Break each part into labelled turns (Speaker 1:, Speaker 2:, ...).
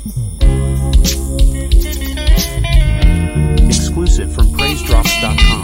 Speaker 1: Exclusive from PraiseDrops.com.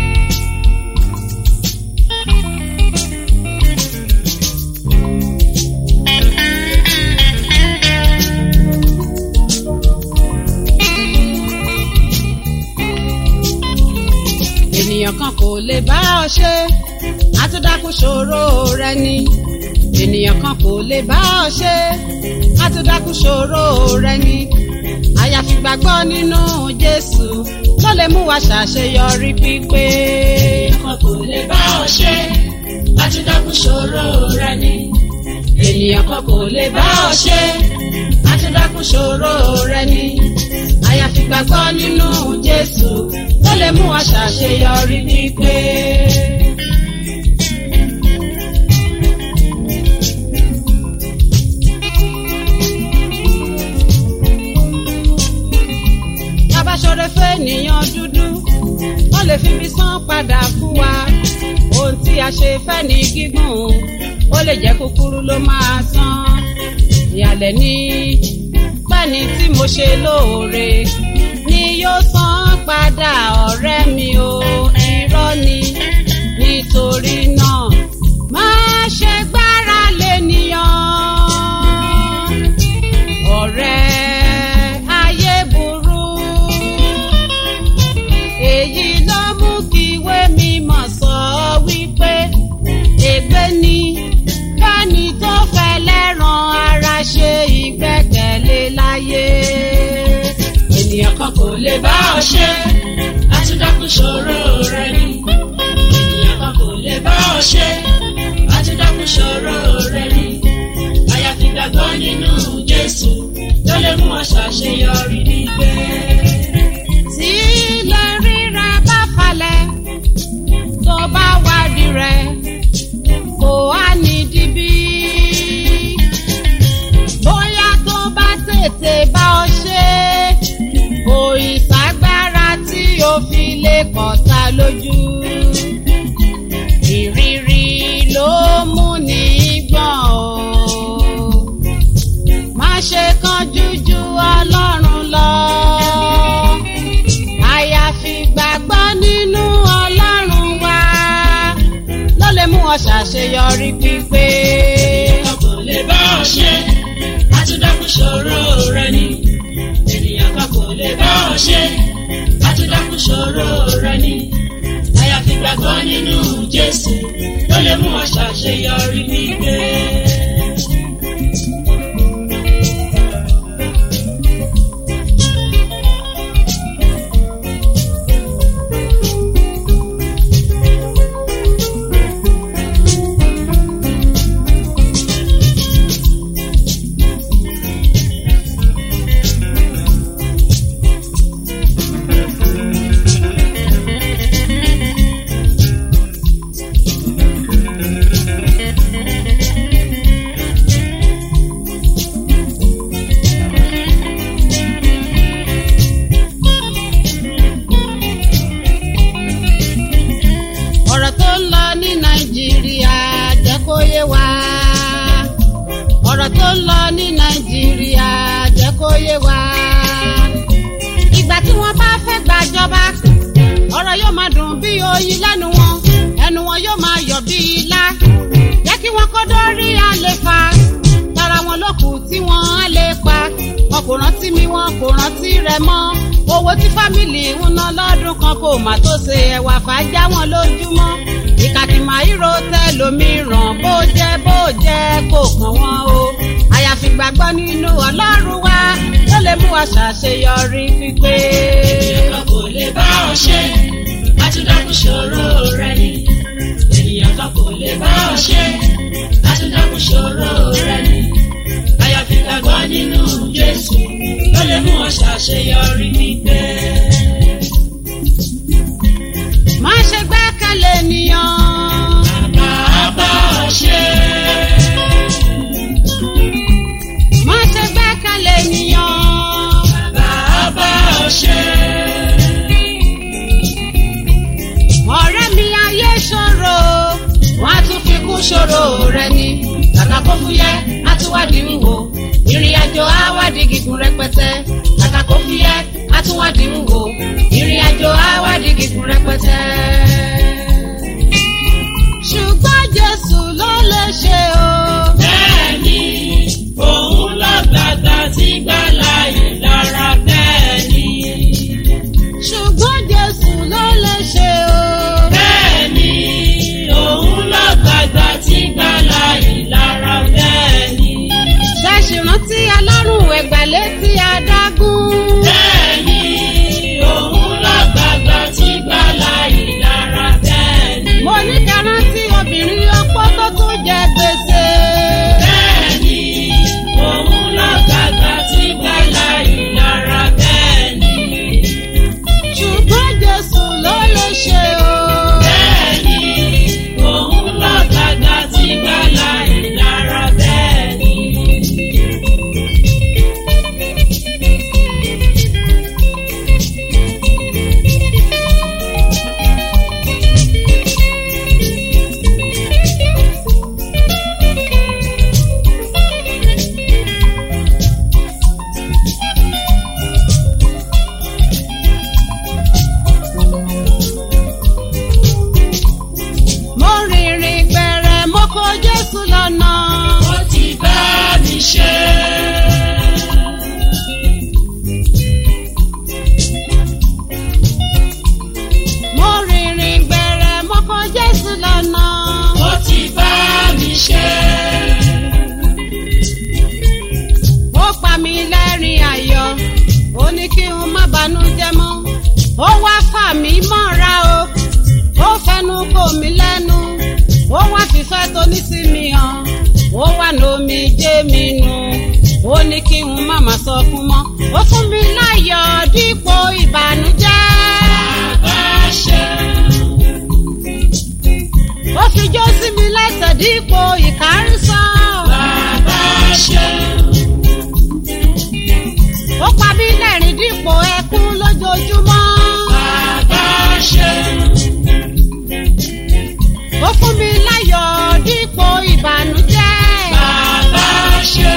Speaker 2: ènìyàn kan kò lè bá ọ ṣe àtúndákùn ṣòro rẹ ni ènìyàn kan kò lè bá ọ ṣe àtúndákùn ṣòro rẹ ni àyàfi gbàgbọ́ nínú jésù ló lè mú wa ṣàṣeyọrí pípé.
Speaker 3: kan kò lè bá ọ ṣe láti dákun ṣòro rẹ ni.
Speaker 2: ènìyàn kan kò lè bá ọ ṣe láti dákun ṣòro rẹ ni àyàfi gbàgbọ́ nínú jésù ló lè mú wa ṣàṣeyọrí pípé. bàbá ṣoore fẹ́nìyàn dúdú wọ́n lè fi mi san padà fún wa ohun tí a ṣe fẹ́ ní gígùn ó lè jẹ́ kúkúrú ló máa san ìyàlẹ̀ ní pẹ́ni tí mo ṣe lóore ni yóò san padà ọ̀rẹ́ mi o irọ́ ni nítorí náà má ṣe gbára lẹ́nìyàn ọ̀rẹ́ ayé burú èyí ló mú kí ìwé mímọ́ sọ wípé ègbé ni fẹ́ni tó fẹ́ lẹ́ràn ara ṣe ìgbẹ́kẹ̀lé láyé
Speaker 3: ènìyàn kan kò lè bá ọ ṣe láti dákun ṣòro rẹ ni. ènìyàn kan kò lè bá ọ ṣe láti dákun ṣòro rẹ ni. àyàfi gbàgbọ́ nínú jésù ló lè mú ọ ṣàṣeyọrí nígbẹ́.
Speaker 2: tí ilẹ̀ rírà bá falẹ̀ tó bá wádìí rẹ̀ kò á ní dibí. bóyá tó bá tètè bá ọ ṣe kò ìsagbára tí o fi lè kọ̀ta lójú. ìrírí ló mú ní gbọ̀n o má ṣe kánjú ju ọlọ́run lọ. àyàfi gbàgbọ́ nínú ọlọ́run wa ló lè mú ọ ṣàṣeyọrí pípé.
Speaker 3: ènìyàn kò lè bá ọ ṣe láti dákun ṣòro rẹ ni. ènìyàn kan kò lè bá ọ ṣe láti dákun ṣòro rẹ ni. àyàfi gbàgbọ́ nínú jésù ló lè mú ọ ṣàṣeyọrí nígbẹ́.
Speaker 2: ọ̀rọ̀ tó ń lọ ní nàìjíríà jẹ́ kó yé wa. ọ̀rọ̀ tó ń lọ ní nàìjíríà jẹ́ kó yé wa. ìgbà tí wọ́n bá fẹ́ gbàjọba ọ̀rọ̀ yóò máa dùn bí oyin lẹ́nu wọn ẹnu wọn yóò máa yọ̀ bí ilá. jẹ́ kí wọ́n kó dórí àlefa tara wọn lókù tí wọ́n á lè pa wọn kò rántí mi wọn kò rántí rẹ mọ́ owó tí fámìlì ń ná lọ́dún kan kò má tó ṣe ẹ̀wà fàájà wọn lójúmọ́ ìkàtí màáyírò tẹlòmíràn bó jẹ́ bó jẹ́ kò kàn wọ́n o àyàfi gbàgbọ́ nínú ọlọ́run wa ló lè mú wa ṣàṣeyọrí pípé.
Speaker 3: ènìyàn kan kò lè bá ọ ṣe láti dákun ṣòro rẹ ni. ènìyàn kan kò lè bá ọ ṣe láti dákun ṣòro rẹ ni. àyàfi gbàgbọ́ nínú jésù ló lè mú ọ ṣàṣeyọrí nígbẹ́.
Speaker 2: má ṣe gbẹ́kẹ̀lé ènìyàn
Speaker 3: bàbá ọ ṣe.
Speaker 2: má ṣe gbẹ́kẹ̀lé ènìyàn
Speaker 3: bàbá ọ ṣe.
Speaker 2: ọ̀rẹ́ mi ayé ṣòro wọ́n á tún fi kún ṣòro rẹ ni kàkà kó fúyẹ́ á tún wádìí wíwo ìrìn àjò á wádìí gígùn rẹ rẹpẹtẹ kàkà kó fi yẹ àtúwádìí ń wò ìrìn àjò àwádìí gígùn rẹpẹtẹ. ṣùgbọ́n jésù ló lè ṣe o.
Speaker 3: bẹ́ẹ̀ni òun lọ́gbàgbà tí gbàlà yìí lára bẹ́ẹ̀ni.
Speaker 2: ṣùgbọ́n jésù ló lè ṣe o.
Speaker 3: bẹ́ẹ̀ni òun lọ́gbàgbà tí gbàlà yìí lára bẹ́ẹ̀ni.
Speaker 2: ṣẹ́ṣì rántí alárùn ẹ̀gbà létí adágún.
Speaker 3: bẹ́ẹ̀ni òun lọ́gbàgbà tí gbàlà yìí lára bẹ́ẹ̀ni.
Speaker 2: mo ní ká rántí obìnrin ọpọ́ tó tún jẹ gbèsè.
Speaker 3: bẹ́ẹ̀ni òun lọ́gbàgbà tí gbàlà yìí lára bẹ́ẹ̀ni.
Speaker 2: ṣùgbọ́n jésù ló lè ṣe o.
Speaker 3: bẹ́ẹ̀ni òun lọ́gbàgbà tí gbàlà yìí lára bẹ́ẹ̀ni.
Speaker 2: mo rìnrìn gbẹ̀rẹ̀ mo kó jésù lọ́nà.
Speaker 3: ó ti bá mi ṣe.
Speaker 2: mo rìnrìn gbẹ̀rẹ̀ mo kó jésù lọ́nà.
Speaker 3: ó ti bá mi ṣe.
Speaker 2: ó pa mí lẹ́rìn ayọ̀ ó ní kí n má banújẹ́ mọ́. ó wá fà mí mọ́ra o ó fẹnu kò mí lẹ́nu ó wá fífẹ́ tó ní sí mi hàn ó wá lómi jẹ́ mi nù ó ní kí n má má sọ fún mọ́ ó fún mi láyọ̀ dípò ìbànújẹ́.
Speaker 3: bá ṣe.
Speaker 2: ó fi jó sí mi lẹ́sẹ̀ dípò ìkárísán.
Speaker 3: bàbá ṣe.
Speaker 2: ó pa mí lẹ́rìn dípò ẹkún lójoojúmọ́.
Speaker 3: bàbá ṣe.
Speaker 2: ó fún mi láyọ̀ dípò ìbànújẹ́.
Speaker 3: bàbá ṣe.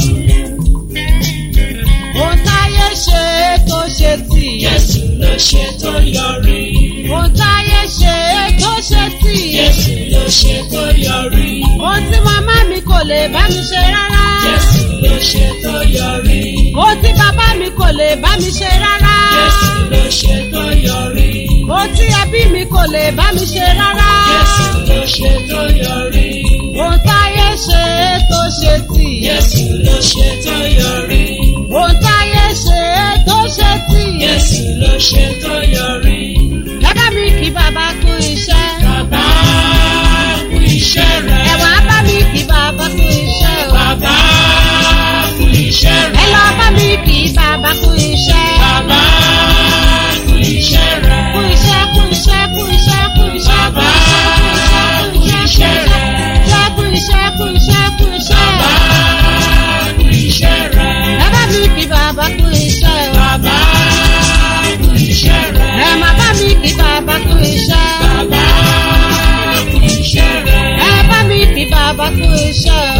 Speaker 2: ohun táyé ṣe tó ṣe tì.
Speaker 3: Jésù ló ṣe tó yọrí.
Speaker 2: ohun táyé ṣe tó ṣe tì.
Speaker 3: Jésù ló ṣe tó yọrí.
Speaker 2: ohun tí màmá mi kò lè bá mi ṣe rárá.
Speaker 3: Jésù ló ṣe tó yọrí.
Speaker 2: ohun tí bàbá mi kò lè bá mi ṣe rárá.
Speaker 3: Jésù ló ṣe tó yọrí.
Speaker 2: ohun tí ẹbí mi kò lè bá mi ṣe rárá.
Speaker 3: Jésù ló ṣe tó yọrí.
Speaker 2: ohun táyé ṣe tó ṣe tì.
Speaker 3: Jésù ló ṣe tó yọrí.
Speaker 2: ohun táyé ṣe tó ṣe tì.
Speaker 3: Jésù ló ṣe tó yọrí.
Speaker 2: Bàbá mi kí bàbá kú iṣẹ́.
Speaker 3: Bàbá kú iṣẹ́ rẹ̀.
Speaker 2: Ẹ̀wọ̀n á bá mi kí bàbá kú iṣẹ́ o.
Speaker 3: Bàbá kú iṣẹ́
Speaker 2: Ẹ
Speaker 3: rẹ̀.
Speaker 2: lọ bá mi kí bàbá kú iṣẹ́.
Speaker 3: Bàbá kú iṣẹ́ rẹ̀.
Speaker 2: Kú iṣẹ́ kú iṣẹ́ kú iṣẹ́ kú iṣẹ́ kú
Speaker 3: Bàbá
Speaker 2: iṣẹ́ kú iṣẹ́ kú iṣẹ́ kú iṣẹ́ kú iṣẹ́.
Speaker 3: Bàbá kú iṣẹ́ rẹ̀.
Speaker 2: Bàbá mi kí bàbá kú iṣẹ́ o.
Speaker 3: Bàbá kú iṣẹ́ rẹ̀.
Speaker 2: Ẹ má bá mi kí bàbá kú iṣẹ́.
Speaker 3: Bàbá kú iṣẹ́ rẹ̀.
Speaker 2: Ẹ bá mi kí bàbá kú iṣẹ́ o.